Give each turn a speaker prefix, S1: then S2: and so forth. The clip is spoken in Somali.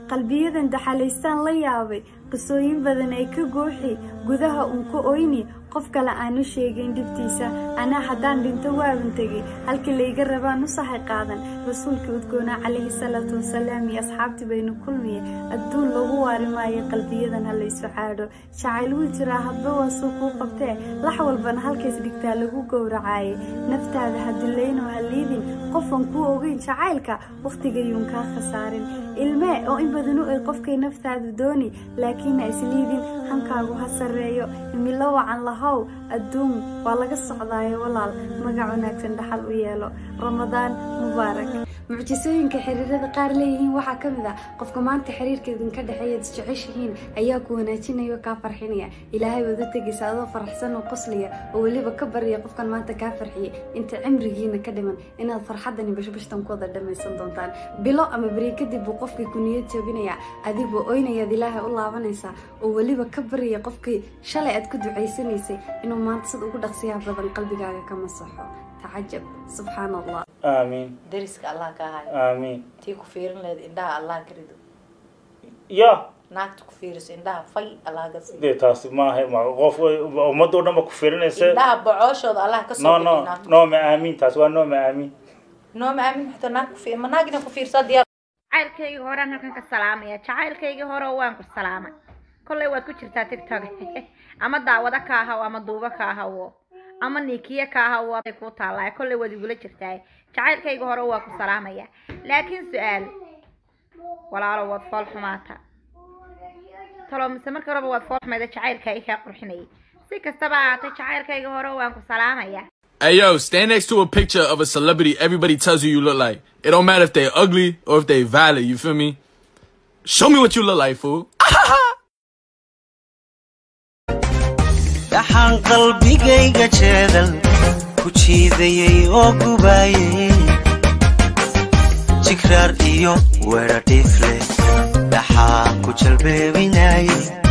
S1: qalbiyadan daxalaystaan la yaabay qisooyin badan ay ka gooxi gudaha uun ka oyni qof kale aanu sheegayn dhibtiisa anaa haddaan dhinto waaban tegay halkii layga rabaan u sahay qaadan rasuulkii udgoonaa calayhi salaatu wasalaam iyo asxaabtii baynu kulmiye adduun lagu waari maayo qalbiyadan ha laysu caadho jacayl wuu jiraa hadba waa suu kuu qabtee lax walbana halkays dhigtaa lagu gowracaaye naftaada ha dullaynoo ha liidin qofan kuu ogeyn jacaylka wakhtigayuun kaa khasaarin ilmee oo in badanu ay qofkay naftaadu dooni laakiin ha isliidin hankaagu ha sarreeyo himilo wacan lahow adduun waa laga socdaayo walaal magac wanaagsan dhaxal u yeelo ramadaan mubaarak mucjisooyinka xiriirada qaar leeyihiin waxaa ka mid ah qofka maanta xiriirka idinka dhexeeya isjeceshihiin ayaa ku wanaajinaya oo kaa farxinaya ilaahay waad u tegaysa adoo faraxsan oo qoslaya oo weliba ka barya qofkan maanta kaa farxiya inta cimrigiina ka dhiman inaad farxadani bashbashtan ku wada dhammaysan doontaan bilo ama beri kadib buu qofkii ku niyad jooginayaa adigoo oynayaad ilaahay u laabanaysaa oo weliba ka barya qofkii shalay aad ku ducaysanaysay inuu maanta sida ugu dhaqsiyaha badan qalbigaaga ka masaxo tacajab subxaan allah
S2: aamiin
S3: dariska allah ka hayo
S2: aamiin
S3: tii ku fiirin lahayd indhaha allah ka rido
S2: ya
S3: naagta ku fiiriso indhaha fay allah ka siiyo
S2: dee taasi maaha ma qof ummadda o dhan ba ku fiirinaysa
S3: indhaha bocooshooda allah ka
S2: no
S3: soo
S2: no
S3: bixi naagta
S2: nooma aamiin taasi waa nooma aamiin
S3: nooma aamin xataa naag ku fiir ma naag inaa ku fiirsaa diyaar
S4: jacaylkaygii horaan halkan ka salaamaya jacaylkaygii hore waan ku salaamay kollay waad ku jirtaa tiktok ama daawado ka ahaw ama duubo ka ahawo ama niikiye ka ahaw waday kuu taallaa kollay waad igula jirtaa jacaylkaygii hore waa ku salaamaya laakiin su-aal walaalo waad fool xumaata talo mise markii horeba waad fool xumayda jacaylka i kaa qurxinayay si kastaba ahaatay jacaylkaygii hore waan ku salaamaya
S5: Hey yo, stand next to a picture of a celebrity everybody tells you you look like. It don't matter if they ugly or if they valid, you feel me? Show me what you look like, fool.
S6: dhaxaan qalbigayga jeedal ku jiidayay oo gubaayay jigraar iyo weedha dhiifle dhaxaan ku jalbeebinayay